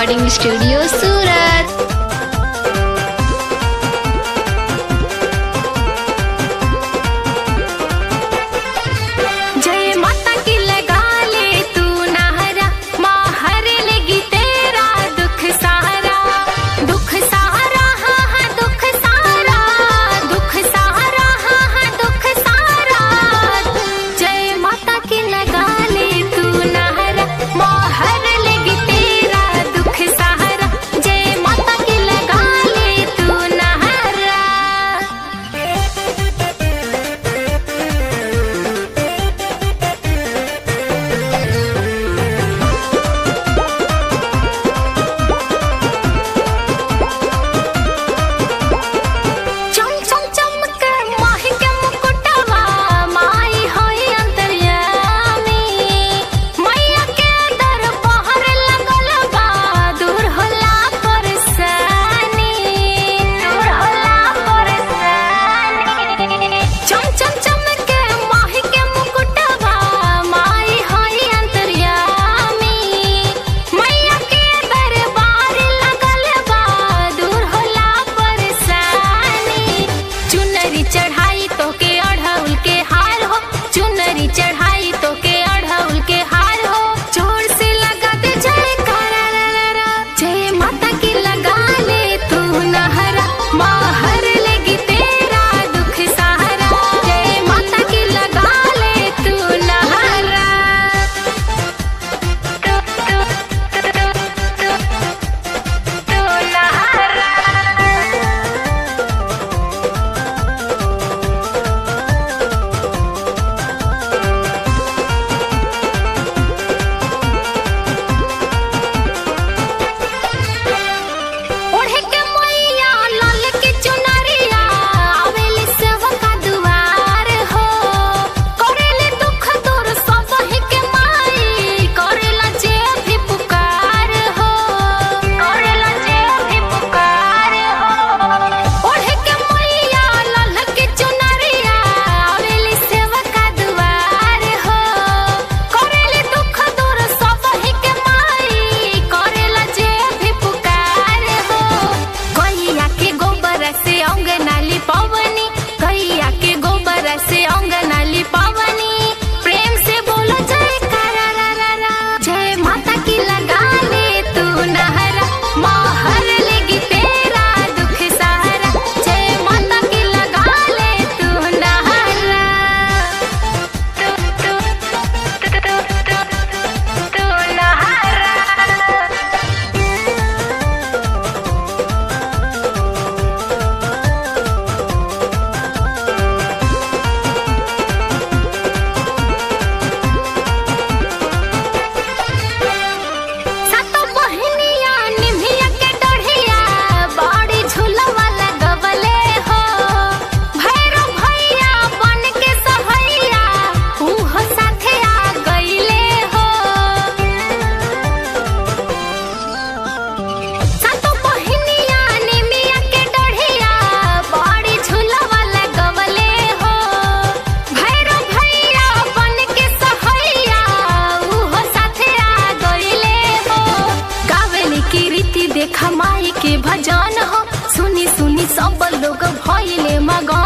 Recording studio सूरत जय माता की लगा ले तू नहरा माँ हर लेगी तेरा दुख सारा दुख सारा हाँ हाँ दुख सारा दुख सारा हाँ हाँ दुख सारा जय माता की लगा ले तू नहरा माँ हर लेगी तेरा दुख सहारा जय माता की लगा ले तू नहरा चम चम चमक माही के मुकुटवा माई होई अंतर्यामी मैया के दर पहर लगल बा दूर होला परेशानी दूर होला परेशानी चम चम चमक माही के मुकुटवा माई होई अंतर्यामी मैया के दरबार लगल बा दूर होला परेशानी चुनरी चढ़ाई तो के अढ़ौल के हार हो चुनरी चढ़ाई तो के अढ़ौल के हार हो जोर से लगा दे जय करा रा रा रा। जय माता की लगा ले तू नहरा माँ हर लेगी तेरा दुख सहारा जय माता की लगा ले तू नहरा तू तू तू तू तू नहरा ओढ़े के मैया लाल के चुनरिया आवेली सेवा का दुआर हो करेले दुख दूर सब ही के माई करेला जे भी पुकार हो करेला जे भी पुकार हो ओढ़े के मैया लाल के चुनरिया आवेली सेवा का दुआर हो करेले दुख दूर सब ही के माई करेला जे भी पुकार हो गैया के गोबर से अंगनाली पवनी गैया के गोबर से अंगनाली पवनी प्रेम से बोलो जय करा रा रा रा जय माता की लगा ले तू नहरा माँ हर लेगी तेरा दुख सहारा जय माता की लगा ले तू नहरा तू तू तू तू तू तू नहरा सातो बहनिया निभिया के डढ़िया बड़ी झूलवा लगवले हो भैरव भैया बन के सहैया उहो साथे आ गइले हो सातो बहनिया निमिया के डढ़िया बड़ी झूलवा लगवले हो भैरव भैया बन के सहैया उहो साथे आ गइले हो गावेली की रीति देखा माई के भजन हो सुनी सुनी सब लोग भइले मगन